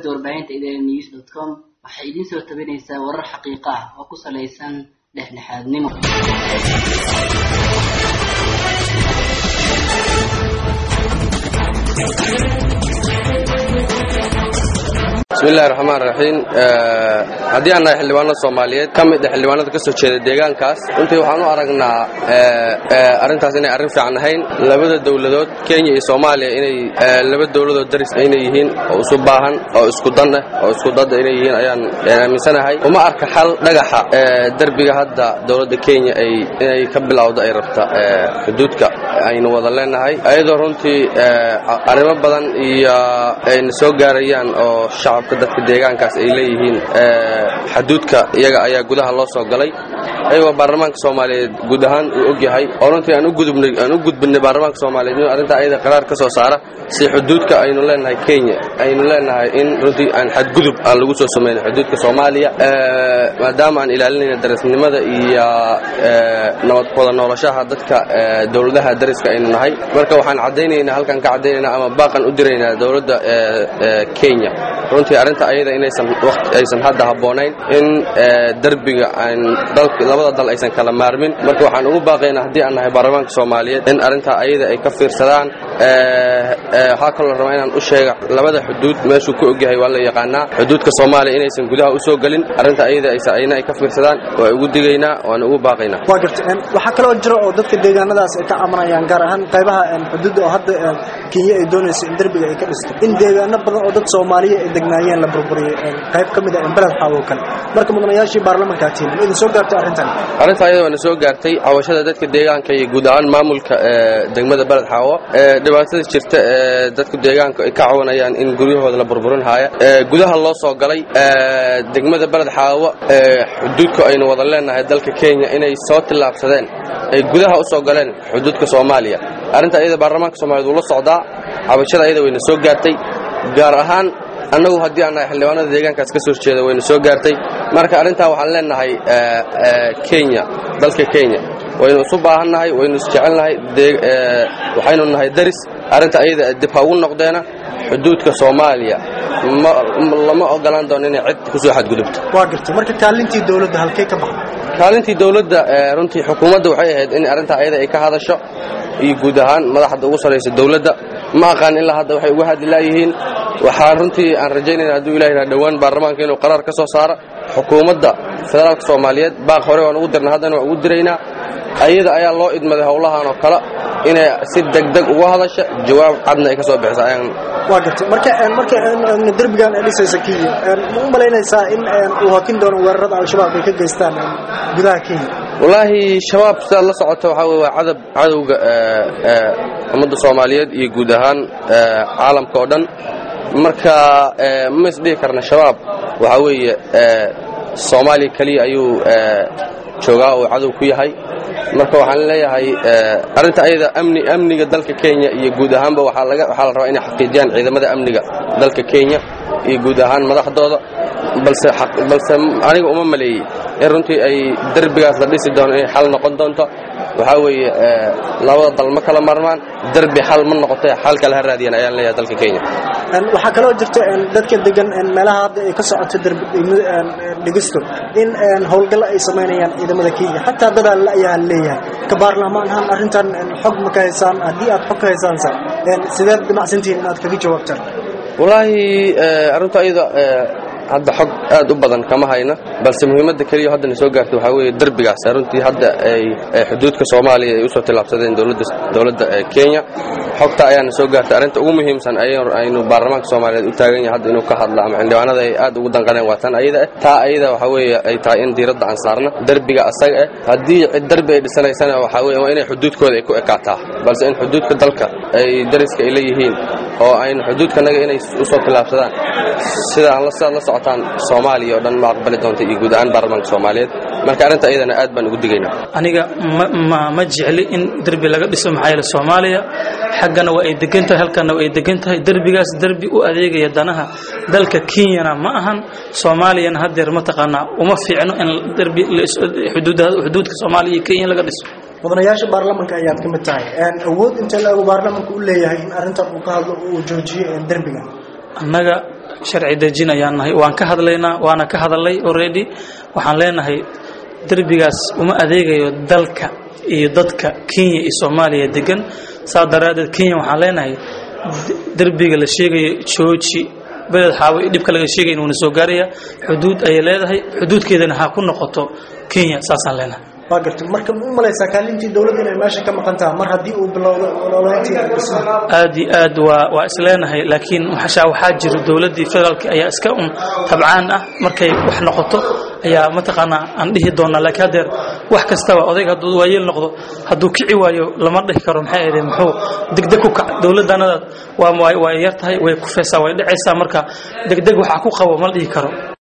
shabakada warbaahinta idn news dot com waxay idiin soo tabinaysaa warar xaqiiqo ah oo ku salaysan dhexdhexaadnimo bismillahi raxmaan raxiim haddii aan nahay xildhibaanada soomaaliyeed ka mid a xildhibaanada ka soo jeeda deegaankaas runtii waxaan u aragnaa arrintaas inay arrin fiican ahayn labada dowladood kenya iyo soomaaliya inay laba dowladood daris inay yihiin oo isu baahan oo isku dan ah oo isku dada inay yihiin ayaan aaminsanahay uma arka xal dhagaxa derbiga hadda dowladda kenya ay inay ka bilowdo ay rabta xuduudka aynu wada leenahay ayadoo runtii arrimo badan iyo ayna soo gaarayaan oo shacabka dadka deegaankaas ay leeyihiin xaduudka iyaga ayaa gudaha loo soo galay ayagoo baarlamaanka soomaaliyeed guud ahaan uu og yahay oo runtii aan u gudbinay baarlamaanka soomaaliyeed inuu arrintaa ayada qaraar ka soo saara si xuduudka aynu leenahay kenya aynu leenahay in runtii aan xadgudub aan lagu soo samayno xuduudka soomaaliya maadaama aan ilaalinayna darisnimada iyo nabad wada noolashaha dadka dowladaha dariska aynu nahay marka waxaan caddaynaynaa halkan ka caddaynaynaa ama baaqan u diraynaa dowladda kenya runtii arrinta ayada inaysan aysan hadda habboonayn in derbiga aan labada dal aysan kala maarmin marka waxaan ugu baaqaynaa haddii aan nahay baarlamaanka soomaaliyeed in arrintaa ayada ay ka fiirsadaan waxaa kaloo rabaa inaan u sheega labada xuduud meeshuu ku ogyahay waa la yaqaanaa xuduudka soomaaliya inaysan gudaha u soo gelin arrinta ayada ayna ay ka fiirsadaan waa ugu digaynaa waana ugu baaqaynaa waa garta waxaa kaloo jira oo dadka deegaanadaas ay ka cabanayaan gaar ahaan qaybaha xuduudda oo hadda kenya ay doonayso in derbiga ay ka dhisto in deegaano badan oo dad soomaaliya ay degnaayeen la burburiyey qayb ka mid ah beled xaawo kale marka mudanayaashii baarlamanka tiin ma idin soo gaartay arrintan arrinta ayada waana soo gaartay cawashada dadka deegaanka iyo guud ahaan maamulka degmada beled xaawo dhibaatada jirta ee dadku deegaanka ay ka cawanayaan in guryahooda la burburin haaya gudaha loo soo galay degmada beled xaawo xuduudka aynu wada leenahay dalka kenya inay soo tillaabsadeen ay gudaha u soo galeen xuduudka soomaaliya arrinta ayada baarlamaanka soomaaliyed wuu la socdaa cabashada ayada wayna soo gaartay gaar ahaan annagu haddii aan nahay xildhibaanada deegaankaas ka soo jeeda wayna soo gaartay marka arrintaa waxaan leenahay kenya dalka kenya waynu isu baahannahay waynu isjecelnahay waxaynu nahay daris arrinta ayada dib ha ugu noqdeena xuduudka soomaaliya lama ogolaan doono inay cid ku soo xadgudubto waa gartay marka kaalintii dowladda halkay ka baxday kaalintii dowladda runtii xukuumadda waxay ahayd in arrintaa ayada ay ka hadasho iyo guud ahaan madaxda ugu sarraysa dowladda ma aqaan ilaa hadda waxay uga hadli laayihiin waxaan runtii aan rajaynayna hadduu ilahi yidhaha dhowaan baarlamaanka inuu qaraar ka soo saaro xukuumadda federaalka soomaaliyeed baaq hore waan ugu dirna haddana waan ugu diraynaa ayada ayaa loo idmaday howlahan oo kale inay si degdeg uga hadasha jawaab cadna ay ka soo bixisa ayaan waa gartay marka marka derbigan ay dhisaysa kenya ma u malaynaysaa in uu hakin doono weerarada al-shabaab ay ka geystaan gudaha kenya wallaahi shabaab sidaad la socoto waxaa weye waa cadab cadowga ummadda soomaaliyeed iyo guud ahaan caalamka oo dhan marka ma isdhihi karna shabaab waxaa weeye soomaaliya keliya ayuu joogaa oo cadow ku yahay marka waxaan leeyahay arrinta ayada amni amniga dalka kenya iyo guud ahaanba waxaa laga waxaa la rabaa inay xaqiijiyaan ciidamada amniga dalka kenya iyo guud ahaan madaxdooda balse balse aniga uma maleeyey in runtii ay derbigaas la dhisi doono inay xal noqon doonto waxaa weeye labada dal ma kala marmaan derbi xal ma noqotay xal kale ha raadiyan ayaan leeyahay dalka kenya waxaa kaloo jirta dadka degan meelaha hadda ay ka socoto dhigisto in howlgallo ay samaynayaan ciidamada kenya xataa dadaal ayaa leeyahay ka baarlamaan ahaan arrintan xog ma ka haysaan haddii aad xog ka haysaansa sideed damacsantihiin inaad kaga jawaabtaan wallaahi arrinta ayada hadda xog aad u badan kama hayna balse muhiimadda keliya haddana soo gaartay waxaa weeye derbigaas runtii hadda ay xuduudka soomaaliya ay usoo tillaabsadeen dowladda kenya xogta ayaana soo gaartay arrinta ugu muhiimsan aynu baarlamaanka soomaaliyeed u taagan yahay hadda inuu ka hadla ama xildhibaanada ay aad ugu danqaneen waa tan ayada ah taa ayada waxaa weeye ay tahay in diiradda aan saarna derbiga asaga ah haddii cid derbi ay dhisanaysana waxaa weye waa inay xuduudkooda ay ku ekaataa balse in xuduudka dalka ay dariska ay leeyihiin oo aynu xuduudkanaga inay usoo tillaabsadaan sidaan sidaad la socotaan soomaaliya oo dhan ma aqbali doonta iyo guud ahaan baarlamaanka soomaaliyeed marka arrinta ayadana aad baan ugu digaynaa aniga ma ma jecli in derbi laga dhiso maxaa yeele soomaaliya xaggana waa ay degan tahay halkana waa ay degan tahay derbigaas derbi u adeegaya danaha dalka kenyana ma ahan soomaaliyana haddeer mataqaanaa uma fiicno in derbi xuduudka soomaaliya iyo kenya laga dhiso mudanayaasha baarlamanka ayaad ka mid tahay awood intee lagu baarlamanka u leeyahay in arrintan uu ka hadlo uu joojiyo derbiga annaga sharci dejin ayaan nahay waan ka hadlaynaa waana ka hadalay already waxaan leenahay derbigaas uma adeegayo dalka iyo dadka kenya iyo soomaaliya degan saa daraaddeed kenya waxaan leenahay derbiga la sheegayo jooji beled xaawo iyo dhibka laga sheegay inuuna soo gaaraya xuduud ayay leedahay xuduudkeedana ha ku noqoto kenya saasaan leenahay waa gartay marka ma u malaysaa kaalintii dowladda inay meesha ka maqan taha mar haddii uu bilowdo ololayntii dhismaha aad iyo aad waa waa isleenahay laakiin waxaa waxaa jira dowladdii federaalka ayaa iska un tabcaan ah markay wax noqoto ayaa mataqaanaa aan dhihi doonaa laakiin haddeer wax kastaba odayga hadduu waayeel noqdo hadduu kici waayo lama dhihi karo maxay ahaydee muxuu degdeg ku kac dowladdanada waa waa yar tahay way kufaysaa way dhacaysaa marka degdeg waxaa ku qabo ma dhihi karo